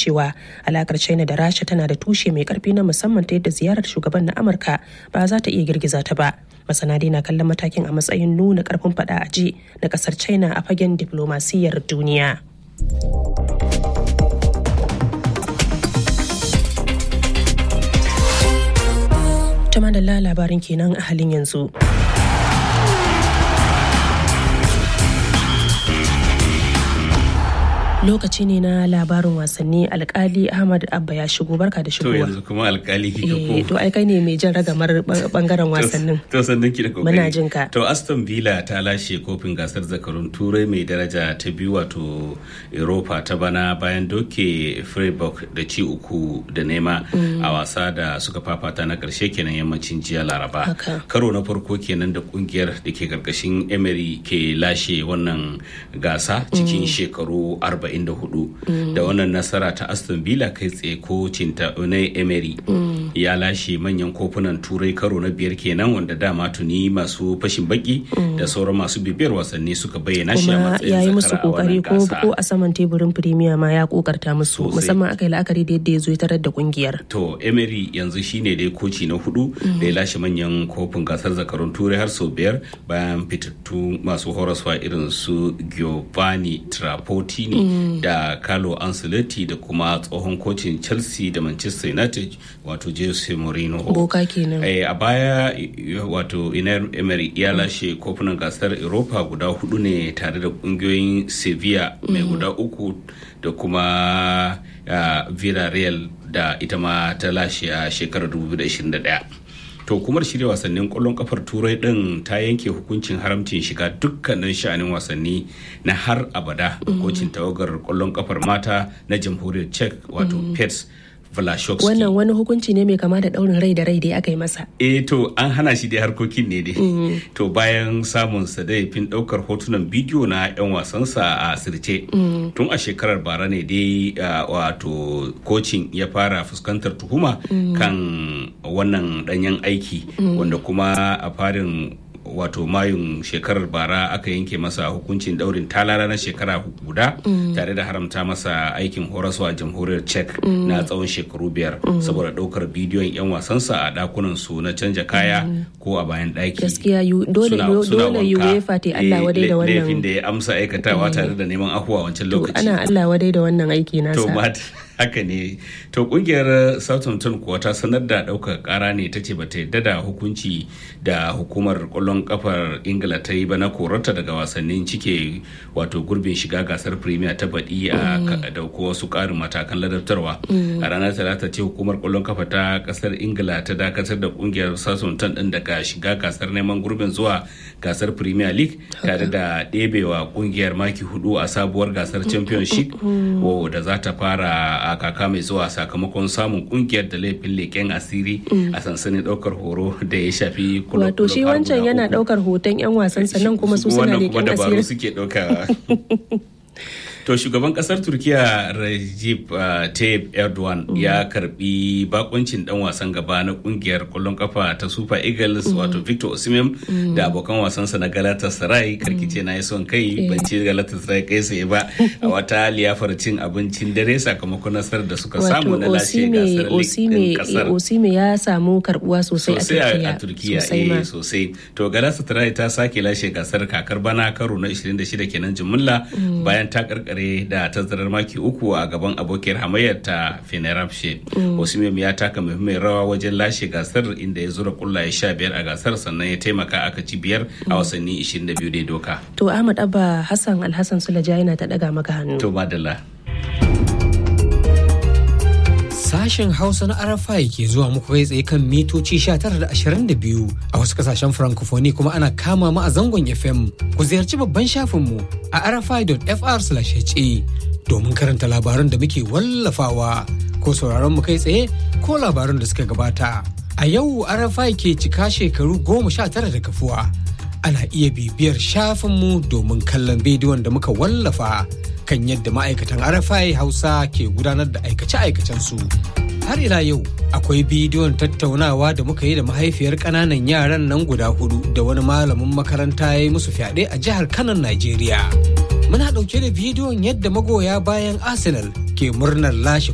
cewa alakar china da rasha tana da tushe mai karfi na musamman ta yadda ziyarar shugaban na amurka ba za ta iya girgiza ta ba masana dai na kallon matakin a matsayin nuna karfin fada a ji na kasar china a fagen diplomasiyyar duniya ta da labarin kenan a halin yanzu. lokaci ne na labarin wasanni alkali ahmad abba ya shigo barka da shigowa to yanzu kuma alkali kika eh to ai kai ne mai jan ragamar bangaren wasannin to sannan ki da kokari muna jin ka to aston villa ta lashe kofin gasar zakarun turai mai daraja ta biyu wato europa ta bana bayan doke freiburg da ci uku da nema a wasa da suka fafata na karshe kenan yammacin jiya laraba karo na farko kenan da kungiyar da ke karkashin emery ke lashe wannan gasa cikin shekaru 40 44 da wannan nasara ta aston villa kai tsaye kocin ta na emery ya lashe manyan kofunan turai karo na biyar kenan wanda dama tuni masu fashin baki da sauran masu bibiyar wasanni suka bayyana shi a matsayin ya yi musu kokari ko a saman teburin premier ma ya kokarta musu musamman aka yi la'akari da yadda ya zo ya tarar da kungiyar to emery yanzu shine dai koci na hudu da ya lashe manyan kofin gasar zakarun turai har sau biyar bayan fitattu masu horaswa irin su giovanni trapattini da Carlo Ancelotti da kuma tsohon kocin Chelsea da Manchester United wato Jose Mourinho. Boka kenan. a baya wato Iner Emery ya lashe kofunan gasar Europa guda hudu ne tare da kungiyoyin Sevilla mai guda uku da kuma Villarreal da ita ma ta lashe a shekarar 2021. to hukumar shirya wasannin kwallon kafar turai din ta yanke hukuncin haramcin shiga dukkanin sha'anin wasanni na har abada kocin tawagar kwallon kafar mata na jamhuriyar czech wato pets Vlashowski. Wannan wani hukunci ne mai kama da daurin rai da rai dai aka yi masa. Eh to an hana shi dai harkokin ne dai. To bayan samun sa da fin daukar hotunan bidiyo na 'yan wasansa a asirce. Tun a shekarar bara ne dai wato kocin ya fara fuskantar tuhuma kan wannan danyen aiki wanda kuma a farin wato mayun shekarar bara aka yanke masa hukuncin daurin talala na shekara guda tare da haramta masa aikin horaswa jamhuriyar czech na tsawon shekaru biyar saboda daukar bidiyon 'yan wasansa a dakunan su na canja kaya ko a bayan daki gaskiya dole dole UEFA ta Allah wadai da wannan laifin da ya amsa aikatawa tare da neman ahuwa wancan lokaci ana Allah wadai da wannan aiki nasa to haka ne to kungiyar southampton kuwa ta sanar da ɗaukar kara ne ta ce ba ta yadda da hukunci da hukumar kwallon kafar ingila ta yi ba na korarta daga wasannin cike wato gurbin shiga gasar premier ta baɗi a dauko wasu ƙarin matakan ladabtarwa a ranar talata ce hukumar kwallon kafa ta ƙasar ingila ta dakatar da kungiyar southampton ɗin daga shiga gasar neman gurbin zuwa gasar premier league tare da ɗebewa kungiyar maki hudu a sabuwar gasar championship da za ta fara a kaka mai zuwa sakamakon samun kungiyar da laifin leƙen asiri a sansanin ɗaukar horo da ya shafi kula wato shi wancan yana ɗaukar hoton 'yan wasan sannan kuma su suna leƙen asiri suke ɗauka To shugaban kasar Turkiya Recep uh, Tayyip Erdogan mm. ya karbi bakuncin dan wasan gaba na kungiyar kwallon kafa ta Super Eagles mm. wato Victor Osimhen mm. da abokan wasansa na Galatasaray karkice na yi son kai ban ci Galatasaray kai sai ba a wata liyafar cin abincin dare sakamakon nasarar da suka samu na lashe gasar Osime, kasar. Osime ya samu karbuwa sosai a Turkiya. Sosai sosai. To Galatasaray ta sake lashe gasar kakar bana karo na 26 kenan jimilla bayan ta karkar kare da tazarar maki uku a gaban abokiyar hamayyar ta fenerbahce osimhen ya taka muhimmiyar rawa wajen lashe gasar inda ya zura kullaye sha biyar a gasar sannan ya taimaka aka ci biyar a wasanni 22 da doka to ahmad abba hassan alhassan sulaja yana ta daga maka hannu to madalla Sashen Hausa na RFI ke zuwa muku kai tsaye kan mitoci 1922 a wasu kasashen Francophonie kuma ana kama mu a zangon FM. Ku ziyarci babban shafinmu a rfi.fr ha domin karanta labaran da muke wallafawa ko sauraron mu kai tsaye ko labaran da suka gabata. A yau RFI ke cika shekaru goma sha tara da kafuwa. Ana iya bibiyar shafinmu domin kallon bidiyon da muka wallafa. kan yadda ma'aikatan RFI Hausa ke gudanar da aikace-aikacensu. Har ila yau akwai bidiyon tattaunawa da muka yi da mahaifiyar ƙananan yaran nan guda hudu da wani malamin makaranta ya yi musu fyaɗe a jihar Kanon Najeriya. Muna ɗauke da bidiyon yadda magoya bayan Arsenal ke murnar lashe